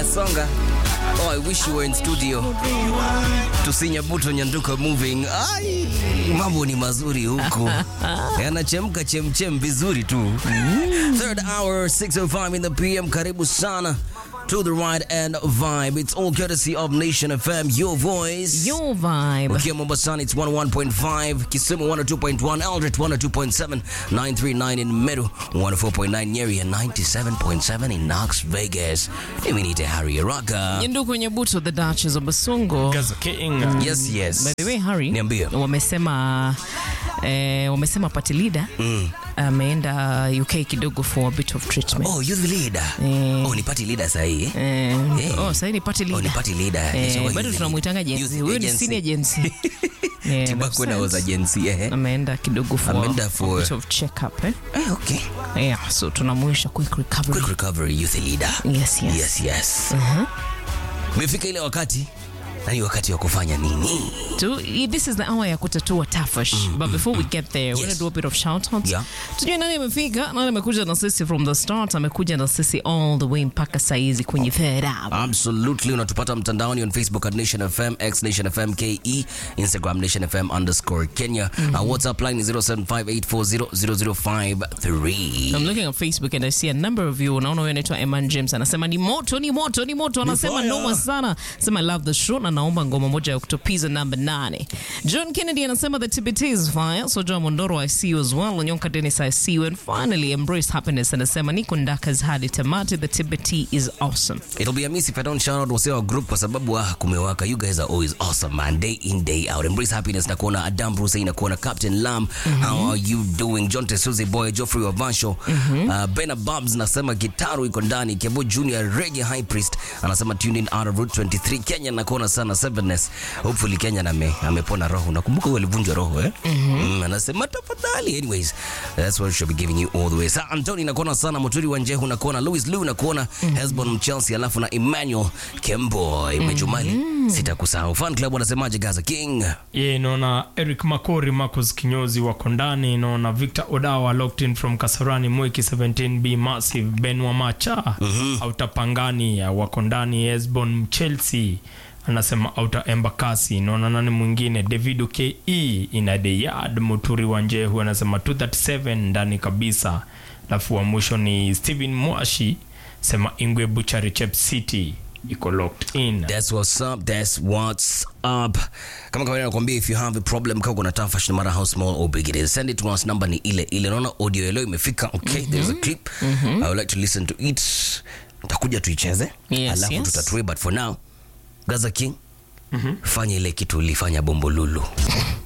songa. Oh, I wish you were in studio. Tusinya buto nyanduka moving. Ai, mambo ni mazuri huko. Yanachemka chemchem vizuri tu. Third hour 6:05 in the PM. Karibu sana to the right and vibe. It's all courtesy of Nation FM, your voice. Your vibe. Ukiwa Mombasani it's 101.5, Kisumu 102.1, Eldred 102.7, 939 in Meru, 104.9 Nyeri and 97.7 in Knox Vegas. Mimi ni Harry Raka. Nyenduku Nyebuto, the Duchess of Basongo. Gaza King. Yes, yes. By the way, Harry, Niambie. wamesema eh, wamesema party leader ameenda UK kidogo for a bit of treatment. Oh, youth leader. Eh. Oh, ni party leader sahi. eh? Eh, Eh. oh, sasa ni party Oh, ni leader. party leader. Eh, So, bado youth tunamuitanga leader. jenzi. Youth Huyo ni agency. senior jenzi. Yeah, Tibakwe na that's was sense. agency eh. Ameenda kidogo for Ameenda for- a bit of check up eh? Eh, okay. Yeah, so tunamwisha quick recovery. Quick recovery youth leader. Yes, yes. Yes, yes. Umefika ile wakati na ni wakati wa kufanya nini? To, this is the hour ya kutatua tafash but before we get there we're Yes. gonna do a bit of shout outs Yeah. tujue nani amefika nani amekuja na sisi from the start amekuja na sisi all the way mpaka saizi kwenye third hour Absolutely. Unatupata mtandaoni on Facebook at Nation FM, X Nation FM KE, Instagram Nation FM underscore Kenya. Our WhatsApp line is 0758400053. I'm looking at Facebook and I see a number of you. Naona huyo anaitwa Eman James anasema ni moto, ni moto, ni moto. Anasema fire. noma sana. Sema I love the show na naomba ngoma moja ya kutopiza number 8. John Kennedy anasema the TBT is fire. So John Mondoro I see you as well. Onyonka Dennis I see you and finally Embrace Happiness anasema niko ndakas hadi tamati. The TBT is awesome. It'll be a miss if I don't shout out wase wa group kwa sababu ah, kumewaka. You guys are always awesome man, day in day out. Embrace happiness na kuona Adam Bruce na kuona Captain Lam. How are you doing? John Tesuzi boy, Geoffrey Wavansho. Uh, Bena Babs nasema gitaru iko ndani. Kevo Junior Reggae High Priest anasema tune in out of Route 23 Kenya na kuona sana Sevenness. Hopefully Kenya na ame, amepona roho. Nakumbuka huyo alivunjwa roho eh? Mm, anasema tafadhali. Anyways, that's what we should be giving you all the way. Sa Anthony nakuona sana Muturi wa Njehu nakuona Louis Lou nakuona Hesbon Mchelsea alafu na Emmanuel Kemboy Mejumali. Sitakusahau. Fan Club wanasemaje Gaza King? ye naona eric makori marcos kinyozi wako ndani naona victor odawa locked in from kasarani mwiki 17b massive ben wamacha auta pangani ya wako ndani esbon chelsea anasema auta embakasi naona nani mwingine davido ke ina the yard muturi wa njehu anasema 237 ndani kabisa alafu wa mwisho ni stephen mwashi sema ingwe buchari chep city iko locked in That's what's up. That's what's up. Kama kawaida nakwambia if you have a problem kama kuna tafash no matter how small or big it is send it to us number ni ile ile. Naona audio leo imefika. Okay, there's a clip. I would like to listen to it. Nitakuja tuicheze. Yes, Alafu yes. tutatue but for now Gaza King. Fanya ile kitu ulifanya Bombolulu.